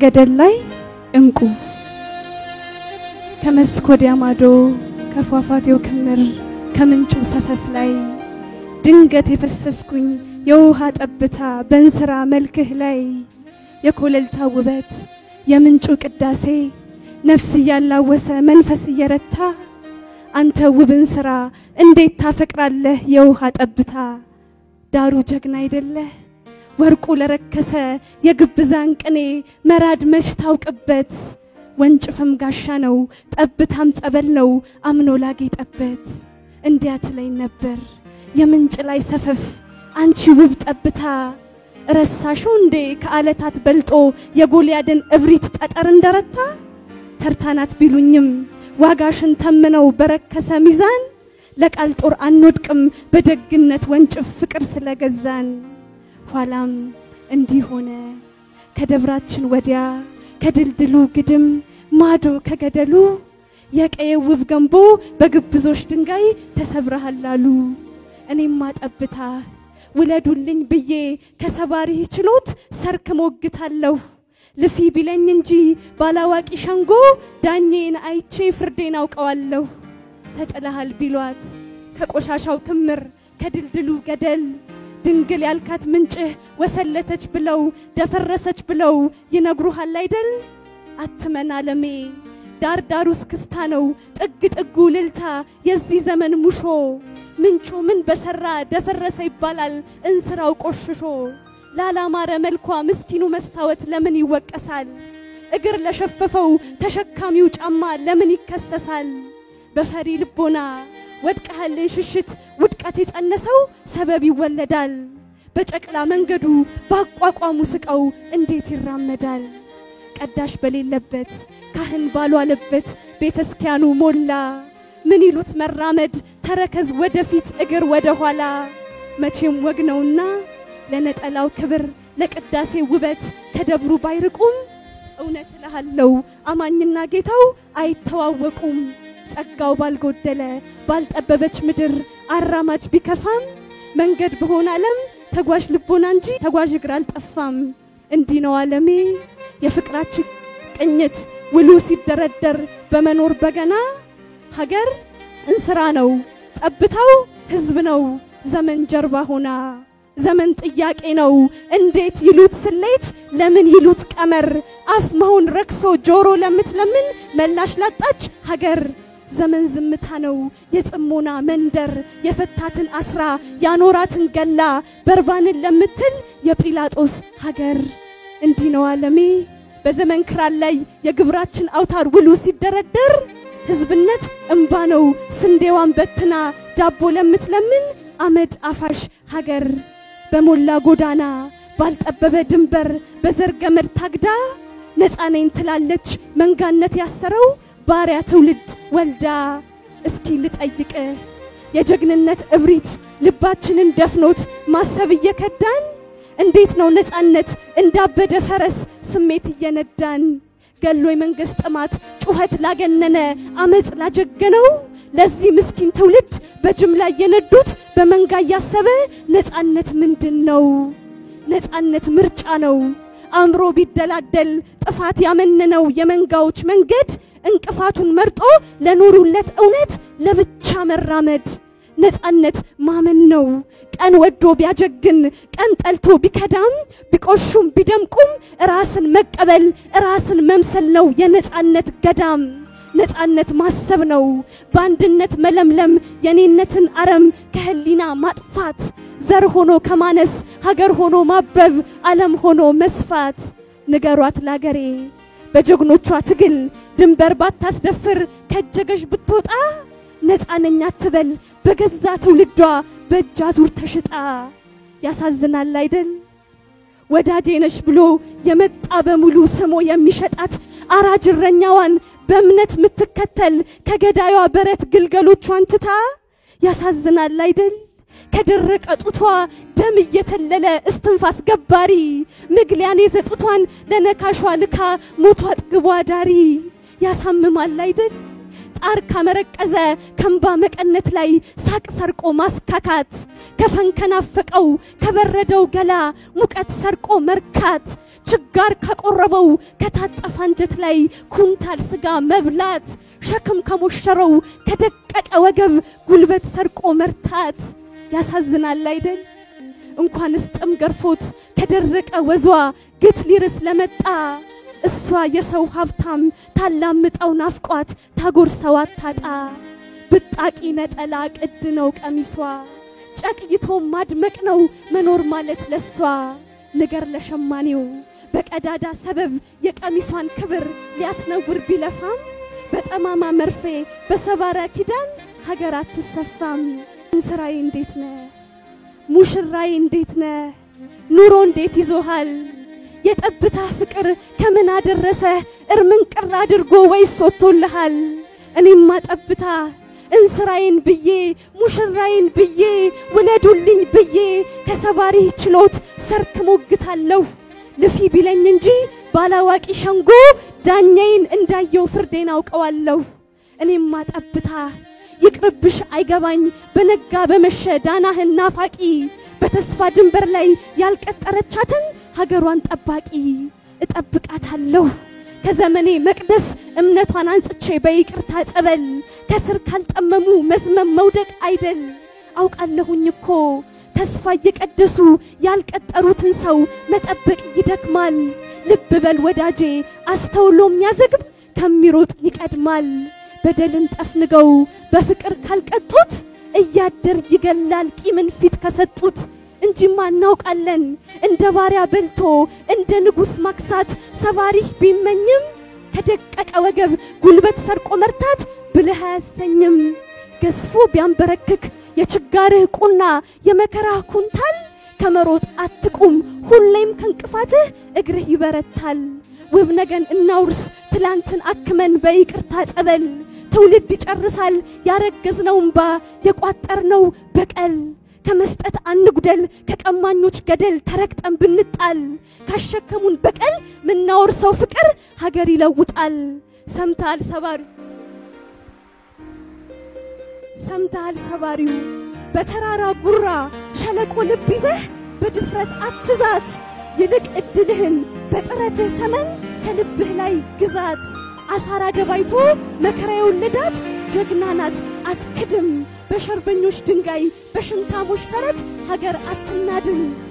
ከገደል ላይ እንቁ ከመስክ ወዲያ ማዶ ከፏፏቴው ክምር ከምንጩ ሰፈፍ ላይ ድንገት የፈሰስኩኝ የውሃ ጠብታ በእንስራ መልክህ ላይ የኮለልታ ውበት የምንጩ ቅዳሴ ነፍስ እያላወሰ መንፈስ እየረታ አንተ ውብን ስራ እንዴት ታፈቅራለህ የውሃ ጠብታ ዳሩ ጀግና አይደለህ ወርቁ ለረከሰ የግብዛን ቅኔ መራድ መች ታውቅበት ወንጭፍም ጋሻ ነው ጠብታም ጸበል ነው አምኖ ላጌጠበት እንዲያ ትለኝ ነበር የምንጭ ላይ ሰፈፍ አንቺ ውብ ጠብታ ረሳሽው እንዴ ከዓለታት በልጦ የጎልያድን እብሪት ጠጠር እንደረታ ተርታናት ቢሉኝም ዋጋሽን ተምነው በረከሰ ሚዛን ለቃል ጦር አንወድቅም በደግነት ወንጭፍ ፍቅር ስለገዛን ኋላም እንዲህ ሆነ ከደብራችን ወዲያ ከድልድሉ ግድም ማዶ ከገደሉ የቀየው ውብ ገንቦ በግብዞች ድንጋይ ተሰብረሃል አሉ። እኔማ ጠብታ ውለዱልኝ ብዬ ከሰባሪህ ችሎት ሰርክ ሞግታለሁ። ልፊ ቢለኝ እንጂ ባላዋቂ ሸንጎ ዳኜን አይቼ ፍርዴን አውቀዋለሁ። ተጥለሃል ቢሏት ከቆሻሻው ክምር ከድልድሉ ገደል ድንግል ያልካት ምንጭህ ወሰለተች ብለው ደፈረሰች ብለው ይነግሩሃል አይደል? አትመን አለሜ ዳር ዳሩ እስክስታ ነው ጥግ ጥጉ ልልታ የዚህ ዘመን ሙሾ ምንጩ ምን በሰራ ደፈረሰ ይባላል እንስራው ቆሽሾ ላላማረ መልኳ ምስኪኑ መስታወት ለምን ይወቀሳል? እግር ለሸፈፈው ተሸካሚው ጫማ ለምን ይከሰሳል? በፈሪ ልቦና ወድቀሃልን ሽሽት ውድቀት የጸነሰው ሰበብ ይወለዳል። በጨቅላ መንገዱ በአቋቋሙ ስቀው እንዴት ይራመዳል? ቀዳሽ በሌለበት ካህን ባሏለበት ቤተ ክርስቲያኑ ሞላ። ምን ይሉት መራመድ ተረከዝ ወደፊት እግር ወደ ኋላ። መቼም ወግ ነውና ለነጠላው ክብር ለቅዳሴ ውበት ከደብሩ ባይርቁም እውነት እልሃለሁ አማኝና ጌታው አይተዋወቁም። ጸጋው ባልጎደለ ባልጠበበች ምድር አራማጅ ቢከፋም መንገድ በሆነ ዓለም ተጓዥ ልቦና እንጂ ተጓዥ እግር አልጠፋም። እንዲህ ነው ዓለሜ የፍቅራችን ቅኝት ውሉ ሲደረደር በመኖር በገና ሀገር እንስራ ነው ጠብታው ሕዝብ ነው ዘመን ጀርባ ሆና ዘመን ጥያቄ ነው እንዴት ይሉት ስሌት ለምን ይሉት ቀመር አፍ መሆን ረክሶ ጆሮ ለምትለምን መላሽ ላጣች ሀገር ዘመን ዝምታ ነው የጽሞና መንደር የፈታትን አስራ ያኖራትን ገላ በርባንን ለምትል የጲላጦስ ሀገር እንዲህ ነው ዓለሜ በዘመን ክራር ላይ የግብራችን አውታር ውሉ ሲደረደር ሕዝብነት እምባ ነው ስንዴዋን በትና ዳቦ ለምትለምን አመድ አፋሽ ሀገር በሞላ ጎዳና ባልጠበበ ድንበር በዘር ገመድ ታግዳ ነፃ ነኝ ትላለች መንጋነት ያሰረው ባሪያ ትውልድ ወልዳ። እስኪ ልጠይቅህ የጀግንነት እብሪት ልባችንን ደፍኖት ማሰብ እየከዳን እንዴት ነው ነፃነት እንዳበደ ፈረስ ስሜት እየነዳን ገሎ የመንግስት ጥማት ጩኸት ላገነነ አመፅ ላጀገነው ለዚህ ምስኪን ትውልድ በጅምላ እየነዱት በመንጋ እያሰበ ነፃነት ምንድን ነው? ነፃነት ምርጫ ነው። አእምሮ ቢደላደል ጥፋት ያመነነው የመንጋዎች መንገድ እንቅፋቱን መርጦ ለኖሩለት እውነት ለብቻ መራመድ ነፃነት ማመን ነው። ቀን ወዶ ቢያጀግን ቀን ጠልቶ ቢከዳም ቢቆሹም ቢደምቁም ራስን መቀበል ራስን መምሰል ነው የነፃነት ገዳም። ነፃነት ማሰብ ነው በአንድነት መለምለም የኔነትን አረም ከህሊና ማጥፋት ዘር ሆኖ ከማነስ ሀገር ሆኖ ማበብ ዓለም ሆኖ መስፋት። ንገሯት ላገሬ በጀግኖቿ ትግል ድንበር ባታስደፍር ከጀገሽ ብትወጣ ነፃ ነኝ አትበል በገዛ ትውልዷ በእጅ አዙር ተሽጣ። ያሳዝናል አይደል ወዳጄ ነሽ ብሎ የመጣ በሙሉ ስሞ የሚሸጣት አራጅ እረኛዋን በእምነት የምትከተል ከገዳዩዋ በረት ግልገሎቿን ትታ። ያሳዝናል አይደል ከደረቀ ጡቷ ደም እየተለለ እስትንፋስ ገባሪ ምግሊያን የዘጡቷን ለነካሿ ልካ ሞቷ አጥግቧ ዳሪ። ያሳምማል አይደል ጣር ካመረቀዘ ከንባ መቀነት ላይ ሳቅ ሰርቆ ማስካካት ከፈን ከናፈቀው ከበረደው ገላ ሙቀት ሰርቆ መርካት ችጋር ካቆረበው ከታጠፈ አንጀት ላይ ኩንታል ስጋ መብላት ሸክም ከሞሸረው ከደቀቀ ወገብ ጉልበት ሰርቆ መርታት ያሳዝናል አይደል? እንኳንስ ጥም ገርፎት ከደረቀ ወዟ ግት ሊርስ ለመጣ እሷ የሰው ሀብታም ታላምጠው ናፍቋት ታጎርሰው አታጣ ብጣቂ ነጠላ ቅድ ነው ቀሚሷ ጨቅይቶ ማድመቅ ነው መኖር ማለት ለሷ ንገር ለሸማኔው በቀዳዳ ሰበብ የቀሚሷን ክብር ሊያስነውር ቢለፋም በጠማማ መርፌ በሰባራ ኪዳን ሀገር አትሰፋም። እንስራዬ እንዴት ነ ሙሽራዬ እንዴት ነ ኑሮ እንዴት ይዞሃል? የጠብታ ፍቅር ከምን አደረሰ እርምን ቅር አድርጎ ወይስ ወጥቶልሃል? እኔማ ጠብታ እንስራዬን ብዬ ሙሽራዬን ብዬ ውለዱልኝ ብዬ ከሰባሪህ ችሎት ሰርክ ሞግታለሁ ልፊ ቢለኝ እንጂ ባላዋቂ ሸንጎ ዳኛዬን እንዳየው ፍርዴን አውቀዋለሁ። እኔማ ጠብታ ይቅርብሽ አይገባኝ በነጋ በመሸ ዳናህን ናፋቂ በተስፋ ድንበር ላይ ያልቀጠረቻትን ሀገሯን ጠባቂ እጠብቃታለሁ ከዘመኔ መቅደስ እምነቷን አንጽቼ በይቅርታ ጸበል ከስር ካልጠመሙ መዝመም መውደቅ አይደል አውቃለሁኝ እኮ ተስፋ እየቀደሱ ያልቀጠሩትን ሰው መጠበቅ ይደክማል። ልብ በል ወዳጄ አስተውሎ የሚያዘግብ ከሚሮጥ ይቀድማል። በደልን ጠፍንገው በፍቅር ካልቀጡት እያደር ይገላል ቂምን ፊት ከሰጡት እንጂማ እናውቃለን እንደ ባሪያ በልቶ እንደ ንጉሥ ማክሳት ሰባሪህ ቢመኝም ከደቀቀ ወገብ ጉልበት ሰርቆ መርታት ብልህ አያሰኝም። ገዝፎ ቢያንበረክክ የችጋርህ ቁና የመከራህ ኩንታል ከመሮጥ አትቁም ሁሌም ከእንቅፋትህ እግርህ ይበረታል። ውብ ነገን እናውርስ ትላንትን አክመን በይቅርታ ጸበል ትውልድ ይጨርሳል ያረገዝነው እምባ የቋጠርነው በቀል ከመስጠት አንጉደል ከቀማኞች ገደል ተረግጠን ብንጣል ካሸከሙን በቀል ምናወርሰው ፍቅር ሀገር ይለውጣል። ሰምተሃል ሰባሪው ሰምተሃል ሰባሪው በተራራ ጉራ ሸለቆ ልብ ይዘህ በድፍረት አትዛት፣ ይልቅ እድልህን በጥረትህ ተመን ከልብህ ላይ ግዛት። አሳራ ደባይቶ መከራ የወለዳት ጀግና ናት አትክድም። በሸርበኞች ድንጋይ በሽንታሞች ተረት ሀገር አትናድም።